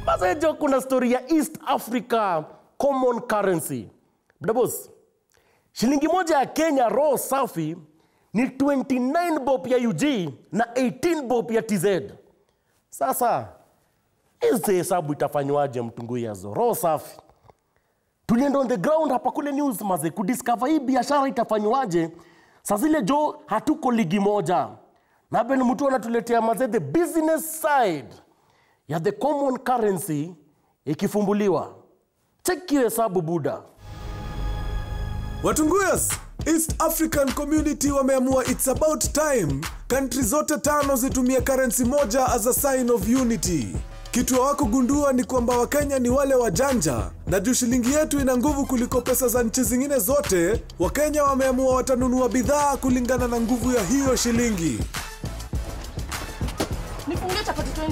Mazejo, kuna story ya East Africa common currency. Bdabos, shilingi moja ya Kenya raw safi ni 29 bob ya UG na 18 bob ya TZ. Sasa hizi hesabu itafanywaje mtunguyazo? Raw safi tulienda on the ground hapa kule news maze kudiscover hii biashara itafanywaje. Saa zile jo hatuko ligi moja na Ben mtu anatuletea maze the business side ya the common currency ikifumbuliwa. Check hiyo hesabu buda. Watunguyas, East African Community wameamua it's about time country zote tano zitumie currency moja as a sign of unity. Kitu hawakugundua ni kwamba Wakenya ni wale wajanja, na juu shilingi yetu ina nguvu kuliko pesa za nchi zingine zote, Wakenya wameamua watanunua bidhaa kulingana na nguvu ya hiyo shilingi. Nifungie chapati 20.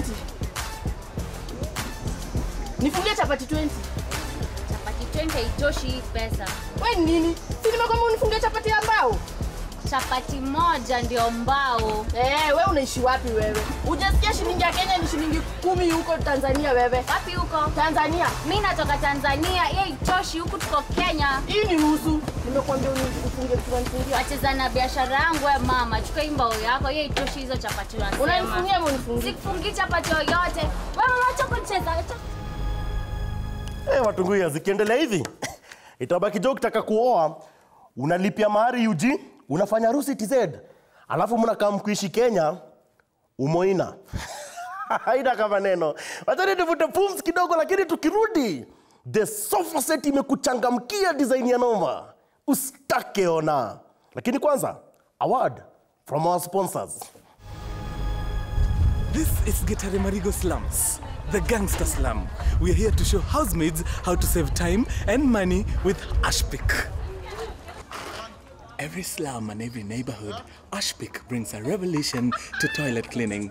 Nifungie chapati 20. Chapati 20 haitoshi hii pesa. We ni nini? Si nimekwambia unifungie chapati ya mbao? Chapati moja ndio mbao. Eh, we unaishi wapi wewe? Hujasikia shilingi ya Kenya ni shilingi kumi huko Tanzania wewe? Wapi huko? Tanzania. Mi natoka Tanzania, hiyo haitoshi huku tuko Kenya. Hii ni nusu. Nimekwambia unifungie kitu nifungie. Wacheza na biashara yangu we mama, chukua hii mbao yako, hiyo haitoshi hizo chapati unasema. Unanifungia ama unifungie? Sikufungii chapati yoyote. Wewe wacha kucheza. acha- Eh, watunguya zikiendelea hivi itabaki jo ukitaka kuoa unalipia mahari UG unafanya harusi TZ alafu mnakaa mkuishi Kenya umoina haina kama neno wachani tuvute pumzi kidogo lakini tukirudi the sofa set imekuchangamkia design ya noma ustake ona lakini kwanza award from our sponsors This is Getare Marigo Slums, the gangster slum. We are here to show housemaids how to save time and money with Ashpick. Every slum and every neighborhood, Ashpick brings a revolution to toilet cleaning.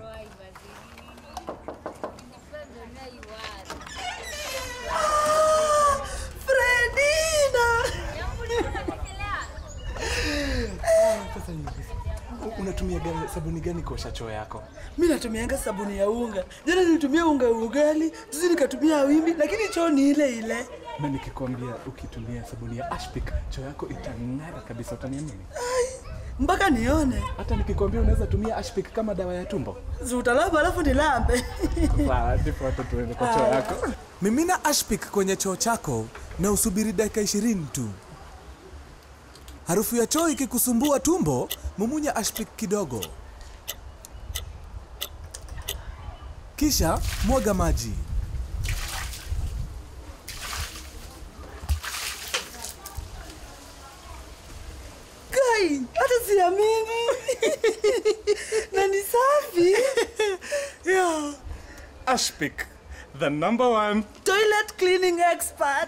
Unatumia gani, sabuni gani kuosha choo yako? mi natumianga sabuni ya unga jana nilitumia unga ya ugali juzi nikatumia wimbi lakini choo ni ile ile Na nikikwambia ukitumia sabuni ya Ashpick, choo yako itang'ara kabisa, utaniamini? mpaka nione Hata nikikwambia unaweza tumia Ashpick kama dawa ya tumbo. ziutalamba alafu nilambe Sawa, ndipo hata tuende kwa choo yako. Mimina Ashpick kwenye choo chako na usubiri dakika 20 tu. Harufu ya choo ikikusumbua tumbo, mumunya Ashpick kidogo, kisha mwaga maji. kai hata siamini na ni safi Yeah. Ashpick, the number one. toilet cleaning expert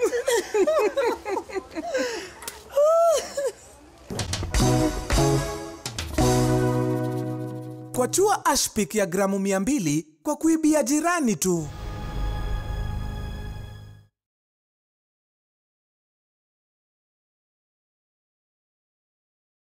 Kwa chua Ashpick ya gramu 200 kwa kuibia jirani tu.